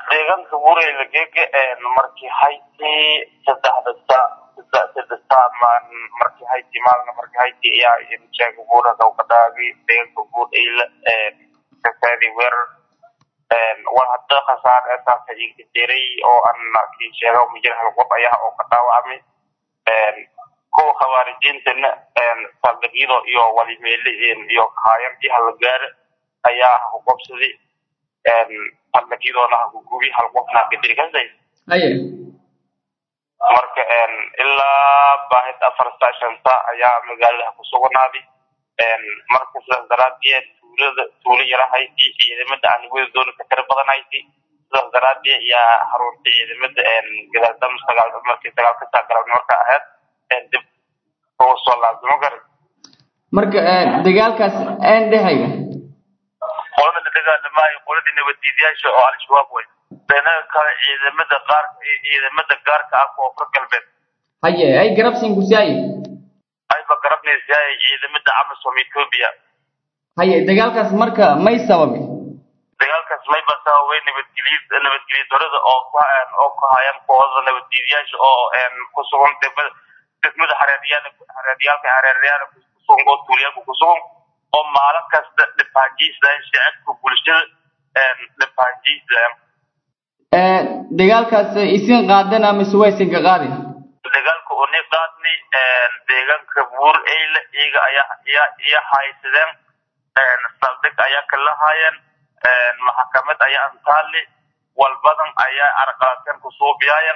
deegaanka bureyla gege markii hayti saddexda sa saddex saac maan markii hayti maalna markii hayti ayaa imjeega buura gawkadaagi deegaanka bureyla kasaadi weerar war hadda khasaar eesaasa iga jiray oo aan kii sheega mujir hal qof ayaa oo ka dhaawacmay kuwa khawaarijiintana saldhigyada iyo walimeele iyo kahaayan iyo halgaare ayaa haqobsaday saldhigyadoona hagugubi hal qofna haqadiri kasday haye marka ilaa baahid afar saa shan saa ayaa magaalada ku sugnaaday marka sidaas daraadeed tuulada tuulo yara hayti ciidamada aan wada doona ka tira badan hayti sidaas daraadeed ayaa haruuntay ciidamada gadaaldam sagaal markii sagaal ka saa galabni marka ahayd dib ugu soo laabtamo garan marka dagaalkaas aan dhehaya qolada la dagaalamaayo qoladii nabaddiidayaasha oo al-shabaab wey danaga kale ciidamada qaar ciidamada gaarka ah koonfur galbeed haye ay garabsin kusaaye ayba garabnaysaay ciidamada amisom ethiopia haye dagaalkaas marka may sababi dagaalkaas mayba sababay nabadgelyo nabadgelyo darada oo ku oo ku hayaan kooxda nabaddiidayaasha oo ku sugan degmada degmada hareeryaal hareeryaalka hareeryaal ku sugan oo tuuliyaalka ku sugan oo maalin kasta dhibaajiisayaan shacabka bulshada dhibaajiisayaan dagaalkaas isin qaadana mise waa isinka qaadi dagaalka uni qaadnay deegaanka buur eyle iyaga ayaa iya iya haysadeen saldhig ayaa kala haayeen maxkamad ayaa antaali walbadan ayaa arqaateen kusuubiyaayeen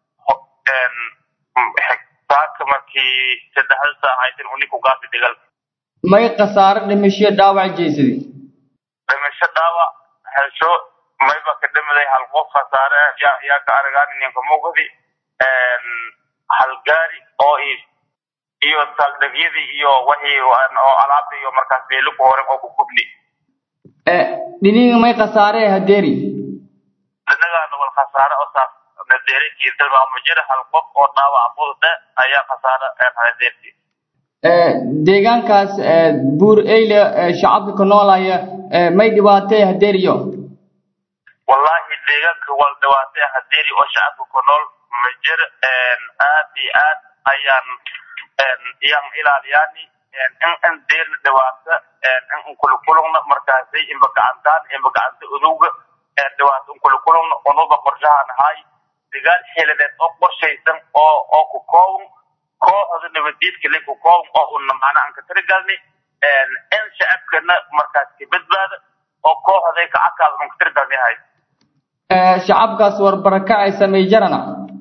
xigtaanka markii saddexda saa haysan uni ku gaasi dagaalka may khasaare dhimasho dhaawac jeysadi dhimasho dhaawac hesho mayba ka dhimiday hal qof khasaare yaa yaa ka aragaan ninka mugdi hal gaari oo iyo saldhigyadii iyo wixii oo alaabta iyo markaas beelo ku hore oo ku kubni dhiniga may khasaare hadeeri dhinagaana wal khasaare oo saas nadeerinkii tilmaamo jira hal qof oo dhaawac fudud ayaa khasaare hadeerti deegaankaas buur eyle shacabka ka noolaya may dhibaatay hadeeriyo wallahi deegaanka wal dhibaatay hadeeri oo shacabka ku nool ma jir aad iyo aad ayaan iyaan ilaaliyaani in in deerna dhibaato in kulukulugna markaasay inba gacantaan inba gacanta udowga dhibaato in kulukulugna unuba qorshahan ahay dagaal xilideed oo qorshaysan oo oo ku kooban kooxda nabadiidka le ku kooban oo una macna aan ka tirigalni in shacabkana markaas ka badbaada oo kooxday ka adkaada aan ka tirigalni ahay shacabkaas warbaraka ay samey jarana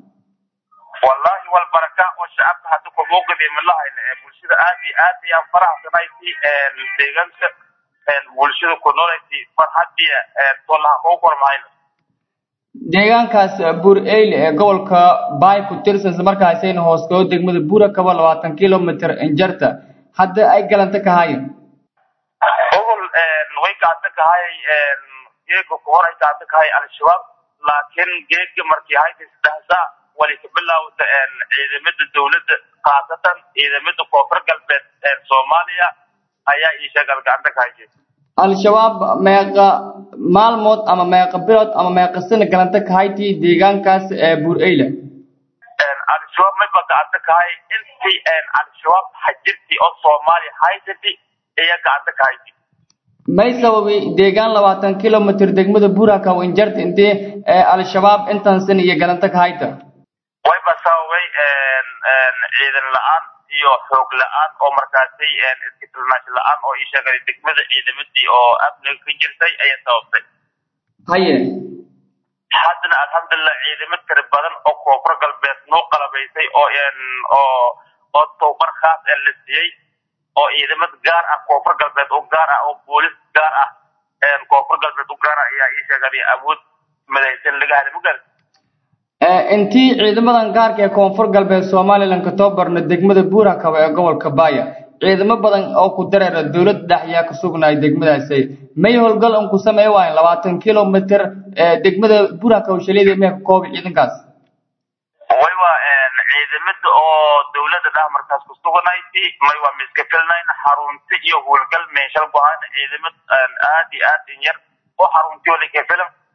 wallahi walbaraka oo shacabka hadda kumugadi malahayna ee bulshada aad iyo aad ayaan faraxsanayti deegaanka bulshada ku noolayti farxadiya tolaha kuu kormahayna deegaankaas buur eyle ee gobolka baay ku tirsan isla markaasayna hooskoo degmada buura kaba labaatan kilomitr injarta hadda ay galanta ka hayan ogol way gacanta ka hayay geega ku hor ay gacanta ka hayay al-shabaab laakiin geega markii hayta saddex saac wali ka bilaawda ciidamada dowladda khaasatan ciidamada koonfur galbeed ee soomaaliya ayaa ii sheegal gacanta ka hayay al-shabaab meeqa maalmood ama meeqa bilood ama meeqa sana galanta ka hayti deegaankaas ee buur eyle al-shabaab mayba gacanta ka hayay intii al-shabaab hajirtii oo soomaaliya haysati ayaa gacanta ka hayti may sababi deegaan labaatan kilomitr degmada buuraka injarta intee al-shabaab intan sana iyo galanta ka hayta wayba sababay ciidan la-aan iyo xoog la-aan oo markaasay iska tilmaash la-aan oo ii sheegay degmada ciidamadii oo amniga ka jirtay ayaa sababtay haye haddana alxamdulilah ciidamo tira badan oo koonfur galbeed noo qalabaysay oo oo oo tababar khaas ee la siiyey oo ciidamad gaar ah koonfur galbeed oo gaar ah oo boolis gaar ah koonfur galbeed u gaar ah ayaa ii sheegay awood madaysan laga helay magal intii ciidamadan gaarka ee koonfur galbeed somalilan ka tababarna degmada buurakaba ee gobolka baaya ciidamo badan oo ku dareera dowladda dhex ayaa ka sugnaay degmadaasi may howlgal un ku samey waayan labaatan kilomitr degmada buurakaba shaleeda mee ka koobi ciidankaas waywa ciidamada oo dowladda dhex markaas ku suganayti may waa miska filnayn xarunti iyo howlgal meeshal ku hayna ciidamad aad iyo aad in yar oo xarunti wali ka filan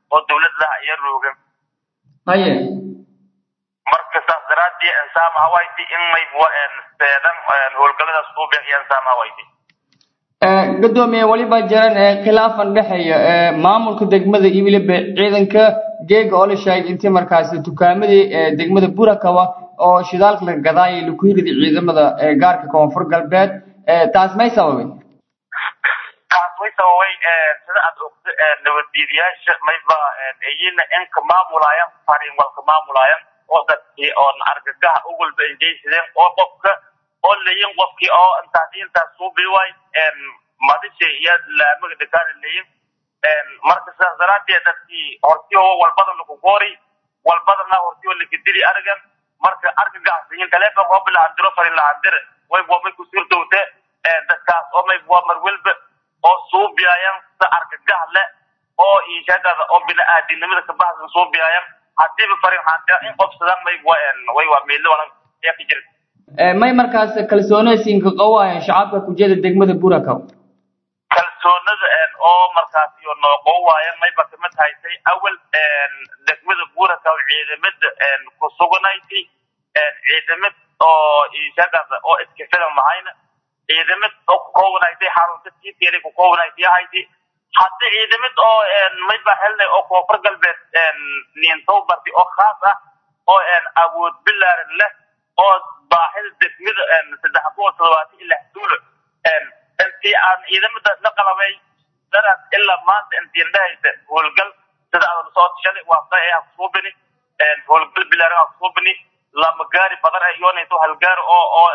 oo dawladda iyo roogan haye marka saas daraadii insaam hawayti in mayba seedan howlgalladaas uu bixiya insaam hawayti gadoomiye weliba jiran khilaafan dhexeeya maamulka degmada iyo weliba ciidanka geega oo la sheegay intii markaasi dukaamadii degmada burakawa oo shidaalka la gadaayay laku hirida ciidamada gaarka koonfur galbeed taas may sababay taas way sababay sida aad ogta nabaddiidayaasha mayba iyina inka maamulayan farin walka maamulayan oo dadkii oon argagaha ugulba ingeysadeen oo qofka oo layin qofkii oo intaas intaas suubi waay madisha iyo laamaga degaana layin marka sidaas daraadeed dadkii hortii oo walbadana ku goori walbadana hortii oo lakadili argan marka argagaxsiyin telefonka oo bilahandiro farin lahandire way wamay ku sirdowte dadkaas oo may waa marwelba oo suubiyayan sida argagax leh oo iishagada oo bini-aadinimada kabaxsan suubiyayan hadiiba farin handira in qobsadaan may way waa meelo walan ayaa ka jira may markaas kalsoonaysiinka qawaayeen shacabka kujeda degmada burakaw kalsoonada oo markaas iyo nooqo waayan mayba kamid haysay awal degmada burakaw ciidamada ku suganayti ciidamad oo ishagada oo iska filan mahayna ciidamad oo ku koobanaysay xarunta tiiteeda ku koobanaysay ahayti hadda ciidamad oo mayba helnay oo koonfur galbeed niintowbarti oo khaas ah oo awood bilaaran leh oo baahida degmada saddex boqol toddobaatan iyo lix duulo intii aan ciidamada la qalabay daraas ilaa maanta intii indhahaysa howlgal sida aad soo shalay waa qay ah kusuubini howlgal bilaaran ah kusuubini lama gaari badan ay yoonayso hal gaari oo oo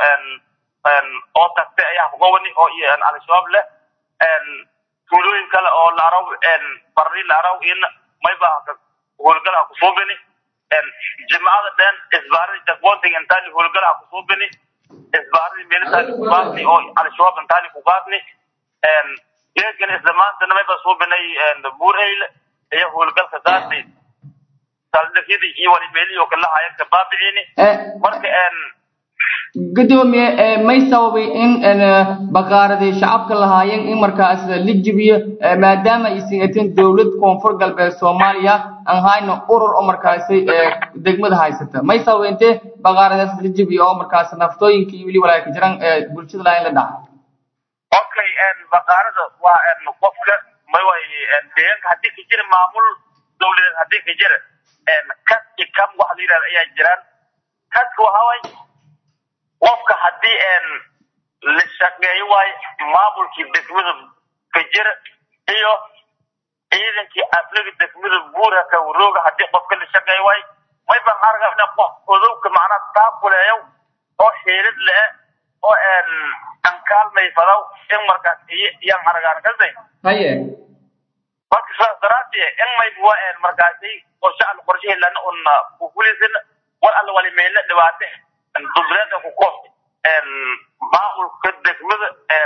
oo tagtay ayaa kugowani oo al-shabaab leh tuulooyin kale oo laaraw barri laaraw iyana mayba howlgalaha kusuubini jimcada dhan isbaaradii jakbonting intaani howlgalaha kusuubini isbaaradii meelitaani kugaadni oo al-shabaab intaani kugaadni geedkan isla maantana mayba suubinay buureyle iyo howlgalka gaadni saldhigyadii iyo walimeelihii oo kala hayan kabaabiciini marka gudoomiye may sababay in baqaaradii shacabka lahaayeen in markaas la jibiyo maadaama aysan atin dowlad koonfur galbeed soomaaliya aan hayno urur oo markaasi degmada haysata may sababay intee baqaaradaas la jibiyo oo markaas naftooyinka iyo weli walaa ka jiraan bulshada lahayn la dhaca okay baqaarada waa qofka may way deegaanka haddii ka jira maamul dowladeed haddii ka jira kas i kam waxa la yidhahda ayaa jiraan kaska waxa way qofka haddii la shaqeeyo waayo maamulkii degmada ka jira iyo ciidankii aflaga degmada buuraka warooga haddii qofka la shaqeeyo waayo may baan argana qof odowka macnaha taakuleeyo oo xiilid le oo ankaalmay fadaw in markaas iyaan argaan kasay haye marka sidaas daraadee in may waa markaasi qorshe alla qorshe helana un kufulisin war alla wali meela dhibaate dubleeda ku koob maamulka degmada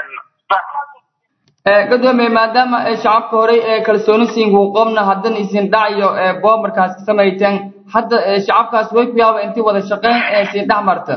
gadoomiye maadaama shacabka horey ee kalsooni siinku qobna haddana isin dhacayo boob markaas ka samayteen hadda shacabkaas way ku yaaba intii wada shaqeyn ee siin dhex marta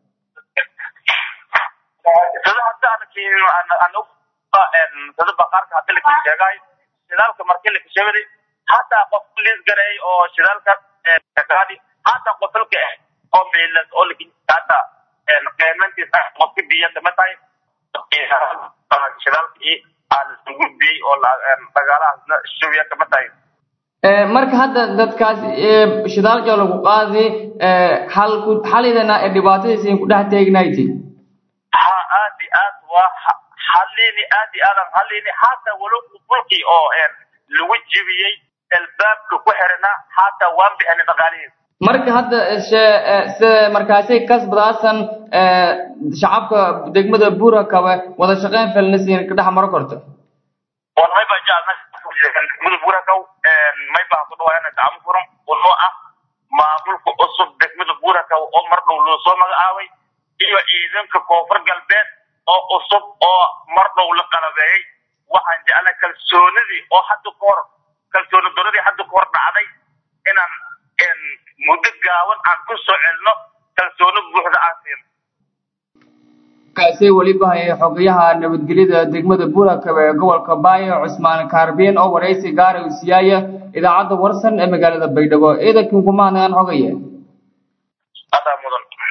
sida hadda sida baqaarka hadda laka sheegay shidaalka markii laka sheegay hataa qof liis gareey oo shidaalka gaadi hataa qofalka oo meelas oo laka hataa qiimantiisa qofka biyo kama tahay shidaalkii aan gudbiyey oo dagaalahaasna shubiya kama tahay marka hadda dadkaas shidaalka lagu qaadi halku xalidana ee dhibaatadiisa ku dhex teegnayti ha aad iyo aad waa halini aad iyo aadan halini hataa walow fulkii oo lagu jibiyey albaabka ku xirana hataa waan bixinay dhaqaalihiisa marka hadda sida markaasay kasbadaasan shacabka degmada buurakabe wada shaqeyn felnasiin ka dhex maro korto wan may baa jeclna degmada buurakaw may baa ku dhawaayana gacmo furan wuxuu ah maamulka cusub degmada buurakaw oo mar dhow loo soo magacaabay iyo ciidanka koonfur galbeed oo cusub oo mar dhow la qalabeeyey waxaan jeclay kalsoonidii oo hadda ka hor kalsooni daradii hadda ka hor dhacday inaan muddo gaaban aan ku soo celno kalsooni buuxda aan siino kaasay weliba hayay xogayaha nabadgelyada degmada buurakabe ee gobolka baayo cusmaan kaarbiin oo waraysi gaara u siyaaya idaacadda warsan ee magaalada baydhabo ciidankii kumahadnagaan xogaye adaa mudan